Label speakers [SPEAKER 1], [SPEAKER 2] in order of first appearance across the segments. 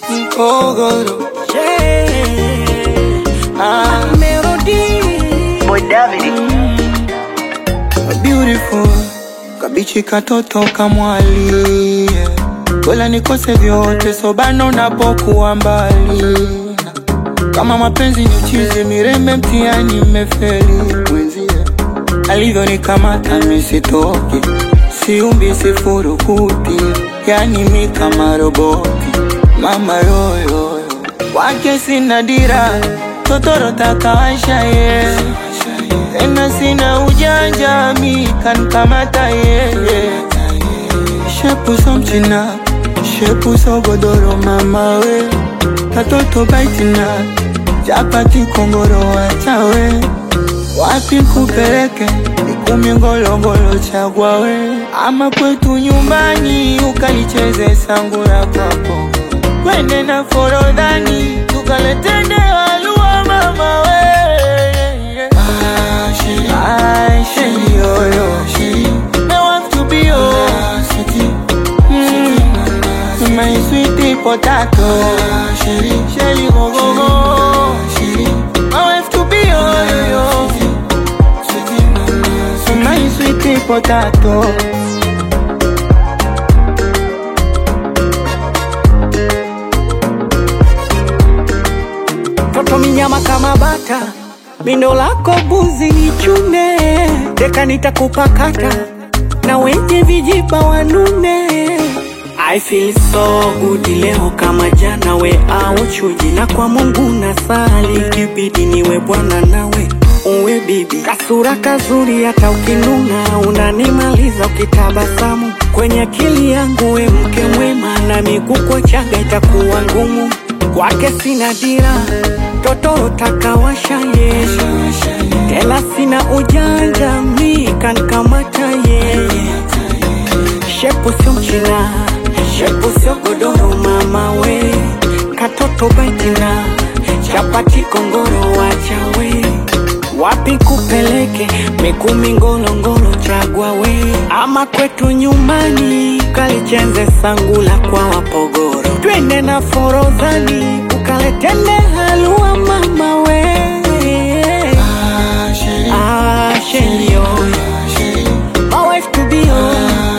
[SPEAKER 1] Mkogoro
[SPEAKER 2] Yeah.
[SPEAKER 1] ah,
[SPEAKER 2] Melody.
[SPEAKER 3] Boy David.
[SPEAKER 1] beautiful kabichi katoto kamwali yeah. Bora nikose vyote sobano napokuwa mbali kama mapenzi ni uchizi mirembe mtiani mmefeli mwenzie alivyonikamata misitoki siumbi sifurukuti yani mi kama roboti mama yoyoyo wake sina dira totorota kawasha ye tena sina ujanja mi kankamata yeye shepu so mchina shepu so godoro mama we katoto baitina chapati kongoro wachawe wapi kupeleke ikumi ngolongolo chagwa we ama kwetu nyumbani ukalicheze sangura kwako twende na forodhani tukaletende walua mama we Ah, sheri, oh, yo. I want to be yours. Mm, my sweetie potato. Shelly, go, go, go. I want to be yours, yo. My sweetie potato.
[SPEAKER 2] Toto minyama kama bata, mindo lako buzi ni chune, deka nitakupakata na wenye vijiba wanune. I feel so good leo kama jana, we au chuji na kwa Mungu nasali, kibidi niwe bwana nawe uwe bibi, kasura kazuri, hata ukinuna unanimaliza ukitabasamu kwenye akili yangu, we mke mwema, na miguu kwa chaga itakuwa ngumu kwake sina dira totoro takawasha ye tela sina ujanja mi kankamata ye shepu sio mchina shepu sio godoro mama we katoto baitina chapati kongoro wachawe wapi kupeleke mikumi ngolongolo chagwa we ama kwetu nyumbani kalichenze sangula kwa wapogoro twende na forodhani ukaletende halua mama we ah, sheli oh. my wife to be oh.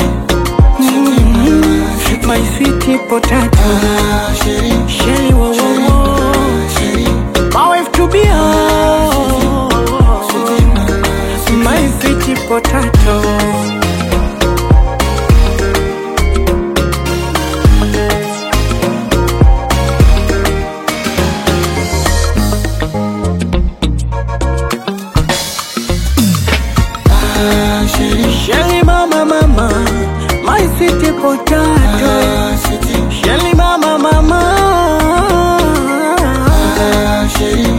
[SPEAKER 2] mm, my sweet potato sheli wo wo wo my wife to be oh. my sweet potato
[SPEAKER 1] Ah, sheri,
[SPEAKER 2] Shelly mama mama, my sweet potato. Shelly mama mama,
[SPEAKER 1] ah, sheri,